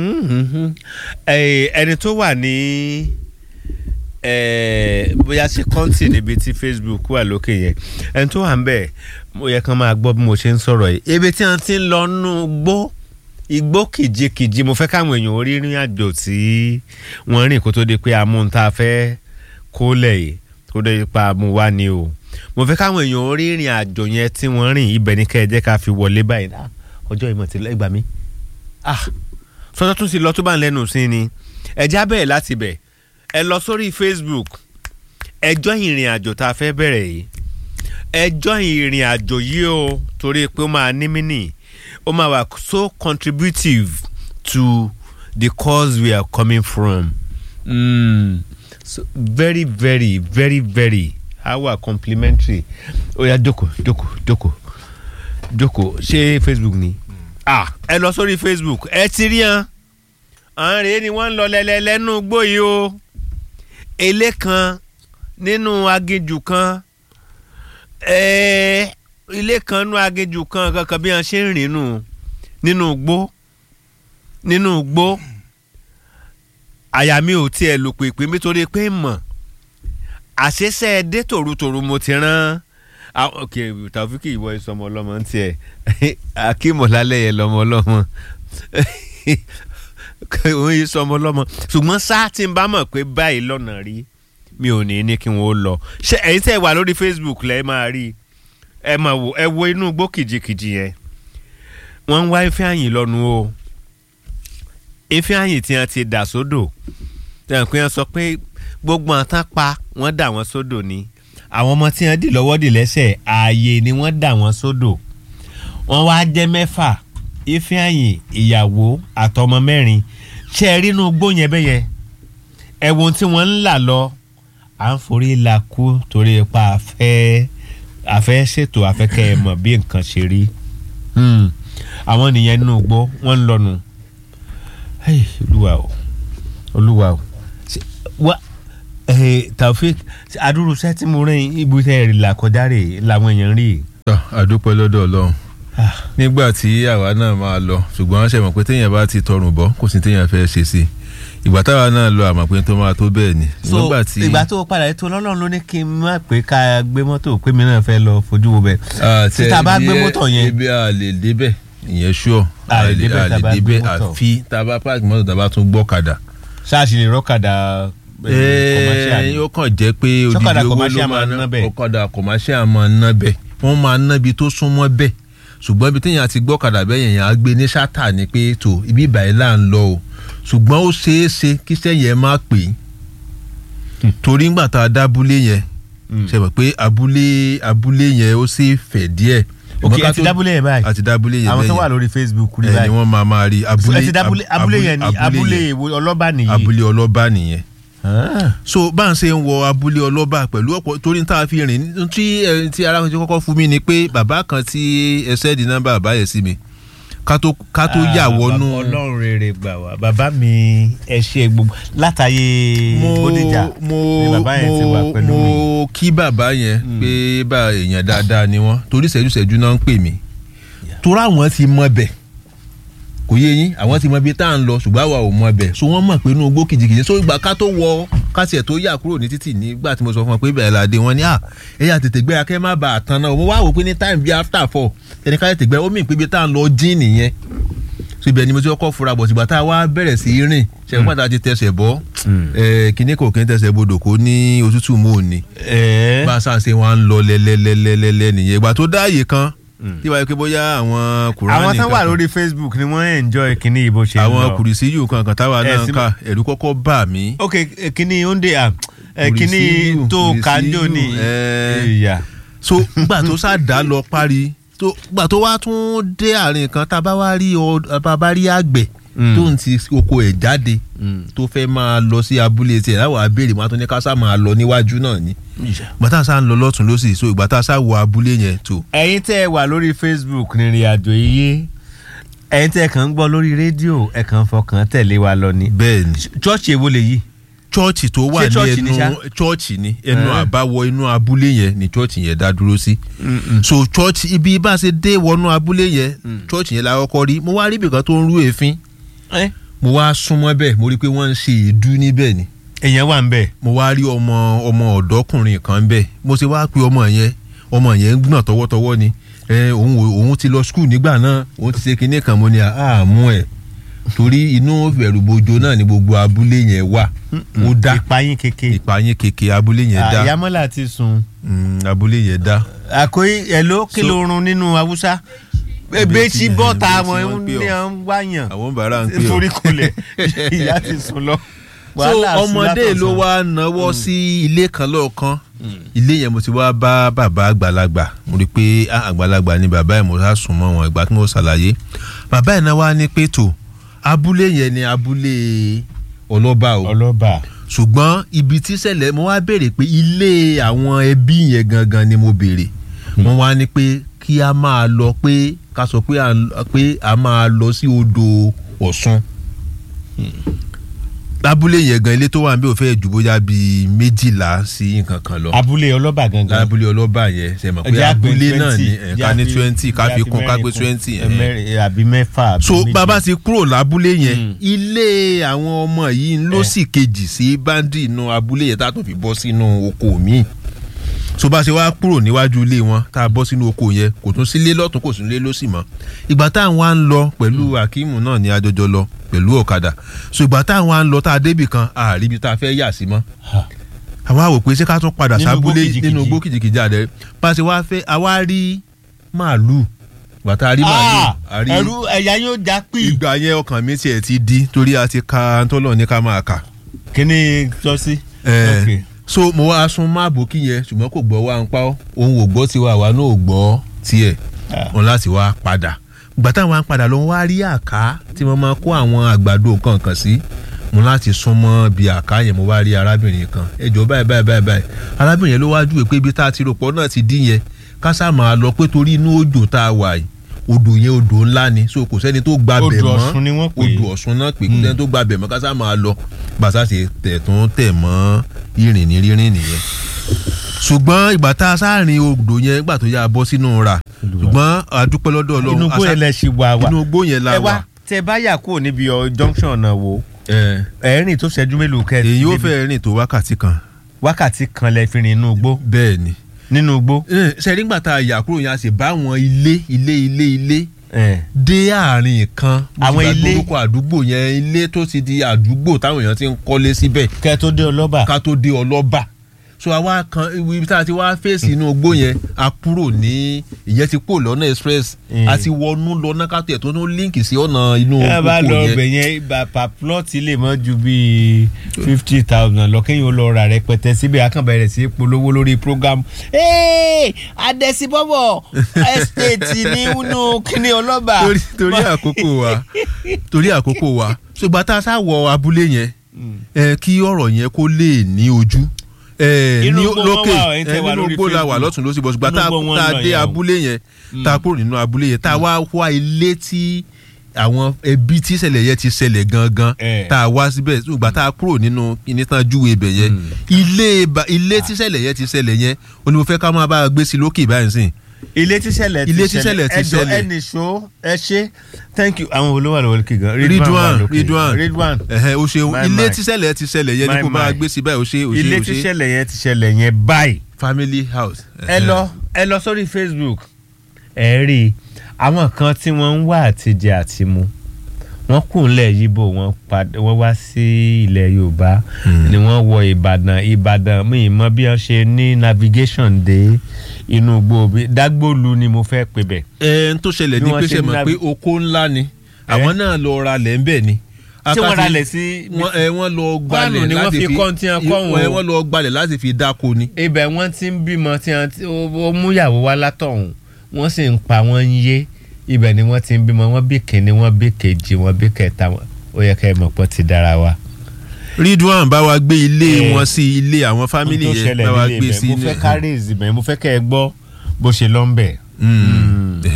ẹni tó wà ní bóyá ṣe kọ́ńtì níbi tí Facebook wà lókè yẹn ẹni tó wà ń bẹ̀ mo yẹ kán máa gbọ́ bí mo ṣe ń sọ̀rọ̀ yìí ebi tí wọ́n ti ń lọ nú gbó igbó kìjikìji mo fẹ́ káwọn èèyàn orí rìn àjò tí wọ́n rìn kó tó di pé amúntà fẹ́ kólẹ̀ yìí tó dé pa mu wá ni o mo fẹ́ káwọn èèyàn orí rìn àjò yẹn tí wọ́n rìn ibẹ̀ ní kẹ́ẹ̀jẹ́ ká fi wọlé báyìí náà ọjọ́ ìmọ̀ tí lẹ́gbàá mi ah sọjọ́ tún ti lọ tó bá ń lẹ́nu sí ni ẹ̀já bẹ̀rẹ̀ láti bẹ̀ ẹ lọ sórí Facebook ẹjọ́ ìrìn àjò tá a fẹ́ bẹ̀rẹ̀ yìí ẹjọ́ ìrìn àjò yìí o torí pé ó máa ní mí nì ó máa wà so contributive to the cause we are coming from mm. so very very very very our complimentary ó yá jókòó jókòó jókòó jókòó ṣé Facebook ni ah ẹ lọ sórí Facebook ẹ ti rí hàn àwọn rèé ni wọ́n ń lọ lẹ́lẹ́lẹ́nu gbóyè o ilé kan nínú aginjù kan ẹ̀ẹ́ ilé kan nínú aginjù kan kankan bí wọ́n ṣe ń rìn nù nínú gbó nínú gbó àyà mi ò tiẹ̀ lò pèpè nítorí pé mọ̀ àṣeṣe dé tòrutòru mo ti rán ok Taofik ìwọ ìsọmọ ọlọmọ ń tiẹ̀ akímọ̀lálẹ̀ yẹn lọmọ ọlọmọ òun yìí sọmọ ọlọmọ ṣùgbọ́n sáà tí n bá mọ̀ pé báyìí lọ́nà rí mi ò ní ní kí wọ́n lọ ṣé ẹ̀yin tẹ́ wà lórí Facebook lẹ́ máa rí ẹ máa wò ẹ wo inú igbó kìjikìji yẹn wọ́n ń wá ife àyìn lọ́nu o ife àyìn tí wọ́n ti dà sódò tẹ̀ pé wọ́n sọ pé gbogbo àwọn tán pa wọ́n dà wọ́n sódò ni àwọn ọmọ tí wọ́n dì lọ́wọ́ dì lẹ́sẹ̀ ààyè ni wọ́n dà wọ́n sódò wọ́n wá jẹ́ mẹ́fà ife àyìn ìyàwó àtọmọ mẹ́rin ṣe é rínú igbó yẹn bẹ́yẹn ẹ̀wọ̀n tí wọ́n ń là lọ à ń forí la kú torí ipa àfẹ́ àfẹ́ ṣètò àfẹ́kẹ́ ẹ mọ̀ bí nǹkan ṣe rí àwọn nìyẹn nínú igbó wọ́n ń lọ́nu olúwa o olúwa o wá Taofik adúrúṣẹ́ tí mo rìn ibùsẹ̀ rìn là kọjá rè làwọn èèyàn rí. àdúpẹ́ lọ́dọ̀ ọlọ́run nígbà tí àwa náà máa lọ ṣùgbọ́n ṣe mọ̀ pé téèyàn bá ti tọrùn bọ́ kò sí téèyàn fẹ́ ṣe sí i ìgbà táwa náà lọ àmọ̀ pé tó máa tó bẹ́ẹ̀ ni. so ìgbà tó padà ètò ọlọ́run ló ní kí n má pé ká gbé mọ́tò pé mi náà fẹ́ lọ fojú wo bẹ́ẹ̀. tí tá a bá gbé mọ́tò yẹn. ibi a lè débẹ̀ ìyẹn ṣúọ̀ a lè débẹ̀ tá a bá gbé mọ́tò. àfi tá a bá páàkì mọ́tò tá a bá tún gbọ́kadà. ṣáàṣì lè rọ́kadà ẹẹ ó kàn jẹ́ pé odidi owó ló máa ná ọ̀kadà commercial máa ná bẹ́ẹ̀ wọ́n máa ná ibi tó súnmọ́ bẹ́ẹ̀ ṣùgbọ́n ibi téèyàn ti gbọ́kadà bẹ́ẹ̀ yẹn á gbé ní ṣáta ni pé tó ibi ìbàyẹ̀ là ń lọ o ṣùgbọ́n ó ṣeé ṣe kí sẹ́yìn ẹ má pè é torí ńgbà tá a dábúlé yẹn ṣe mọ̀ pé abúlé abúlé yẹn ó sì fẹ̀ díẹ̀ ok ẹ ti dábúlé yẹn báyìí àti dábúlé yẹn àwọn tó wà lórí Facebook rí báyìí ẹ ni wọ́n máa máa rí abúlé ẹ ti dábúlé abúlé yẹn ni abúlé ọlọ́ba nìyí abúlé ọlọ́ba nìyẹn so bá ń ṣe ń wọ abúlé ọlọ́ba pẹ̀lú ọ̀pọ̀ torí tá a fi rìn tí tí arákùnrin kọ́kọ́ fún mi ni pé bàbá kan tí ẹsẹ̀ di nọ́mbà bàbá yẹn sí mi ká tó ká tó yà wọnú. ọlọ́run rere gbà wá bàbá mi ẹ ṣe gbogbo látàyè bódìjà ni bàbá yẹn ti wà pẹ̀lú mi. mo kí bàbá yẹn pé bá èèyàn dáadáa ni wọ́n torí ṣẹ́jú-ṣẹ́jú náà ń pè mí torí àwọn ti mọ bẹ́ẹ̀ kò yé yín àwọn ti mọ ibi tá à ń lọ ṣùgbọ́n àwa ò mọ bẹ̀ so wọ́n mọ̀ pé inú igbó kìjìkìjì so ìgbà ká tó wọ kásìẹ̀ tó yà kúrò ní títì nígbà tí mo sọ fún wọn pé bẹ̀rẹ̀ làdé wọn ni ẹ̀yà tètè gbéra kẹ́ má bàa tán náà mo wá wò pé ní time bíi after four ẹni ká tètè gbéra ó mì pé ibi tá à ń lọ jíìn nìyẹn so ibẹ̀ ni mo ti kọ́kọ́ fura bọ̀ ṣùgbọ́n tá a wá bẹ̀rẹ̀ sí í rìn ṣẹ́gun pàtàkì ti tẹsẹ̀ bọ́ kíní kò kí n tẹsẹ̀ bodò kó ní òtútù mò ń ní bá a sáà ṣe wọn lọ lẹ́lẹ́lẹ́lẹ́lẹ́ nìyẹn ìgbà tó dáàyè kan tí wàá pé bóyá àwọn kùránì àwọn tán wà lórí Facebook ni wọ́n enjoy kíní ìbò ṣe ń lọ àwọn kùrìsíyù kankan táwa náà ń kà ẹ̀rù kọ́kọ́ bà mí. ok kíní oúnjẹ à kíní tó kanjo ni ìyá. so gbà tó sá dá lọ parí gbà tó wá tún dé àárín kan tá a bá wá rí bá rí àgbẹ̀ tó ń ti oko ẹ̀ jáde tó fẹ́ máa lọ sí abúlé tiẹ̀ láwọn abéèrè máa tún ní ká sá máa lọ níwájú náà ni gbàtà sá ń lọ lọ́tún lọ́sì so ìgbàtà sá wọ abúlé yẹn tó. ẹ̀yin tẹ́ ẹ wà lórí Facebook nírìn àjò iye ẹ̀yin tẹ́ ẹ kàn ń gbọ́ lórí rédíò ẹ kàn ń fọkàn tẹ̀lé wa lọ ni. bẹ́ẹ̀ni chọ́ọ̀chì èwo lè yí. chọ́ọ̀chì tó wà ní ẹnu chọ́ọ̀chì ní ẹnu àbáwọ inú abúlé yẹn ni chọ́ọ̀chì yẹn dá dúró sí. so chọ́ọ̀chì ibi bá a ṣe dé wọnú abúlé yẹn chọ́ọ̀chì yẹn la kọ́kọ́ rí mo wá rí ibìkan tó ń rú èéfín mo wá súnmọ́ bẹ́ẹ̀ mo rí i pé wọ́n ń ṣe èédú níbẹ̀ ni èèyàn wà ń bẹ̀. mo wá rí ọmọ ọmọ ọ̀dọ́kùnrin kan bẹ́ẹ̀ mo ṣe wá pé ọmọ yẹn ọmọ yẹn ń gbọ̀n tọwọ́tọwọ́ ni ẹ òun ò- òun ti lọ skul nígbà náà òun ti ṣe kinní kan mo ní àmú ẹ̀ torí inú ìbẹ̀rùbojo náà ni gbogbo abúlé yẹn wà ó dá ìpayín keke. ìpààyàn kékeré abúlé yẹn dá àyàmọ́lá ti sùn. Mm, abúlé yẹn dá àkóyí ẹ̀ló kí So- ló run nínú haúsá. Ìbejì ebéètì ni, bọ́ta ìbejì àwọn wọ́n pè ní ọ́. à ń wáyàn. àwọn bàárà ń pè ọ́ torí kulẹ̀ ìyá ti sùn lọ. so Wàhálà sùn ọmọdé látọ̀sán. ló wá náwó sí ilé kan lọ́ọ̀kan ilé yẹn mo ti wá bá bàbá àgbàlagbà mo rí i pé ah, àgbàlagbà ni bàbá yẹn mo sá sùn mọ́ wọn ìgbà tí mo ṣàlàyé bàbá yẹn náà wá ní pé tó abúlé yẹn ni abúlé ọlọ́ba o ọlọ́ba. ṣùgbọ́n ibi tí ṣẹlẹ̀ mo wá béèrè pé ilé àwọn ẹbí yẹn gangan ni mo béèrè wọ́n wá ní pé kí a máa lọ pé ká sọ pé à ń- pé a máa lọ sí odò Ọ̀ṣun lábúlé yẹn gan ilé tó wà níbẹ̀ ò fẹ́ ju bóyá bíi méjìlá sí nǹkan kan lọ abúlé ọlọ́ba gangan. lábúlé ọlọ́ba yẹn ṣe mọ̀ pé Ẹjẹ́ àpè abúlé náà 20, ní ẹjẹ́ ẹ̀ka ní àfi- twenty ká ẹjẹ́ fi àfi kún ká mẹ́rin gbé kún. twenty Ẹ mẹ́rin, àbí mẹ́fà àbí so méjì. bàbá ti kúrò lábúlé yẹn Mm. ilé àwọn ọmọ yìí ló Eh. sì kejì sí báńdì inú abúlé yẹn tá a tún fi bọ́ sínú oko míì so bá a ṣe wá kúrò níwájú ilé wọn tá a bọ́ sínú oko yẹn kò tún sílé lọ́tún kò sí ilé lọ́sì mọ́ ìgbà táwọn wá ń lọ pẹ̀lú akíìmù náà ní àjọjọ lọ pẹ̀lú ọ̀kadà so ìgbà táwọn wá ń lọ tá a débì kan àárí ibi tá a fẹ́ yà sí mọ́ Ha. àwa wò pé ṣé ká tún padà Nínú sábúlé igbó kìjikìji. nínú igbó kìjìkìjì àdẹ bá a ṣe wá fẹ́ àwa rí màálù ìgbà tá a rí màálù Ah, a rí ẹ̀rù ẹ̀yà yóò já pì. ìgbà yẹn ọkàn mi tiẹ̀ ti di torí a ti ka tọ́lọ̀ ní ká máa kà. kí ni sọ sí. Eh, Ok. so mo wá sun máàbù kí yẹn ṣùgbọ́n kò gbọ́ wá ń pa ọ́ òun ò gbọ́ tiwa àwa náà ò gbọ́ tiẹ̀ Ah. wọn láti wá padà ìgbà táwọn á padà lọ wá rí àká tí wọ́n máa kó àwọn àgbàdo kankan sí mo láti sún mọ́ bí àká yẹn mo wá rí arábìnrin kan ẹjọ́ báyìí báyìí báyìí báyìí arábìnrin yẹn ló wá júwe pé ibi tá a ti rò pọ̀ náà ti dín yẹn ká sá máa lọ pé torí inú òjò tá a wà yìí odò yẹn odò ńlá ni so kò sẹ́ni tó gba bẹ̀ Odò mọ́ Ọ̀ṣun ni wọ́n pè é. odò Ọ̀ṣun náà pé kò sẹ́ni tó gba bẹ̀ mọ́ ká sá máa lọ gbàtà ṣe tẹ̀ tó ń tẹ̀ mọ́ ìrìn ní rírìn nìyẹn ṣùgbọ́n ìgbà tá a sáàrin odò yẹn ìgbà tó yà bọ́ sínú ra ṣùgbọ́n àdúpẹ́ lọ́dọ̀ Ọlọ́run inú gbó a yẹn sá- lẹ ṣì wà wá. inú igbó yẹn la ẹ wà wá tẹ bá yà kúrò níbi ọ junction náà wo ẹ, ẹ̀rìn tó ṣẹ́jú mélòó kẹ́ èyí ó débi. fẹ́ rìn tó wákàtí kan wákàtí kan lẹ fi rìn inú igbó bẹ́ẹ̀ ni nínú igbó. ṣe nígbà tá a yà kúrò yẹn a sì bá àwọn ilé ilé ilé ilé Eh. dé àárín kan mo Àwọn ti gbàgbé ilé- orúkọ àdúgbò yẹn ilé tó ti di àdúgbò táwọn èèyàn ti ń kọ́lé síbẹ̀ kẹ́ tó dé ọlọ́ba. ká tó dé ọlọ́ba so àwa kan ibi tá a ti wá fèsì inú igbó yẹn a kúrò ní ìyẹn ti kúrò lọ́nà express Mm. a ti wọnú lọ́nà ká tẹ̀ tó ní líǹkì sí ọ̀nà inú ẹ bá oko lọ yẹn ọbẹ̀ yẹn bàbá plọ́ọ̀tì lè mọ́ ju bíi fifty thousand lọ kéèyàn ó lọ ra rẹpẹtẹ síbẹ̀ akànbẹ̀rẹ̀ sí í polówó lórí program. ee adẹ́síbọ́bọ̀ estate ní inú kíní ọlọ́ba. torí torí àkókò wa torí àkókò wa ṣùgbọ́n tá a sá wọ abúlé yẹn ẹ kí ọ̀rọ̀ yẹn kó lè ní ojú ẹ Inú ní igbó wọn lókè wà, ẹ̀yin tẹ́ ẹ wà nínú lórí igbó la wà Facebook. lọ́tún lọ́sí bọ́ ṣùgbọ́n tá Inú igbó wọn tá a lọ dé yẹn o. abúlé yẹn tá a kúrò nínú abúlé yẹn tá a wá wá ilé tí àwọn ẹbí tí ìṣẹ̀lẹ̀ yẹn ti ṣẹlẹ̀ gangan Eh. tá a wá síbẹ̀ ṣùgbọ́n tá a kúrò nínú kíní tán júwe ibẹ̀ yẹn ilé ba- ilé tí ìṣẹ̀lẹ̀ yẹn ti ṣẹlẹ̀ yẹn ó ní mo fẹ́ ká máa bá a gbé sí lókè báyìí sìn ilé tíṣẹ̀lẹ̀ Ilé tíṣẹ̀lẹ̀ ti ẹjọ́ ṣẹlẹ̀. ẹnì ṣó ẹ ṣe thank you àwọn olówó àlọ́ wọlé kígan Ridwan Ridwan Ridwan ẹ̀hẹ́ o ṣeun My, ilé my. tíṣẹ̀lẹ̀ ti ṣẹlẹ̀ yẹn ni My, kó máa my. gbé sí báyìí o ṣe o ṣe ilé o ṣe tíṣẹ̀lẹ̀ yẹn ti ṣẹlẹ̀ yẹn báyìí family house. ẹ lọ ẹ lọ sórí Facebook ẹ rí i àwọn kan tí wọ́n ń wá àtijẹ àti mu wọ́n kù ńlẹ̀ yíbò wọ́n padà wọ́n wá sí ilẹ̀ Yorùbá ni wọ́n wọ Ìbàdàn Ìbàdàn mi ì mọ bí wọ́n ṣe ní navigation dé inú gbòòbí dágbòlu ni mo fẹ́ pè bẹ̀. ẹ ń tó ṣẹlẹ̀ Bí ní wọ́n pé ṣe ṣe mọ̀ ń pé oko ńlá ni àwọn náà lọ ra lẹ̀ ń bẹ̀ ni. ṣé wọ́n Akáti- ralẹ̀ sí wọ́n ẹ wọ́n lọ gbalẹ̀ Kwano ni wọ́n láti fi kọ́ tí wọ́n kọ́ wọn ẹ o. wọ́n lọ gbalẹ̀ láti fi dáko ni. ibẹ̀ wọ́n ti ń bímọ tí wọ́n ti- ó ó múyàwó wá látọ̀hún wọ́n sì ń pa wọ́n ń yé ibẹ̀ ni wọ́n ti ń bímọ wọ́n bí kìíní wọ́n bí kejì wọ́n bí kẹta wọn ó yẹ ká ẹ mọ̀ pọ̀ ti dára wa. Ridwan bá wa gbé ilé Eh, wọn sí ilé àwọn fámìlì Ohun tó yẹn ṣẹlẹ̀ bá wa nílé gbé ibẹ̀, sí mo fẹ́ ká rèézì bẹ́ẹ̀ mo fẹ́ kẹ́ ẹ gbọ́ bó ṣe lọ ń bẹ̀. Mm.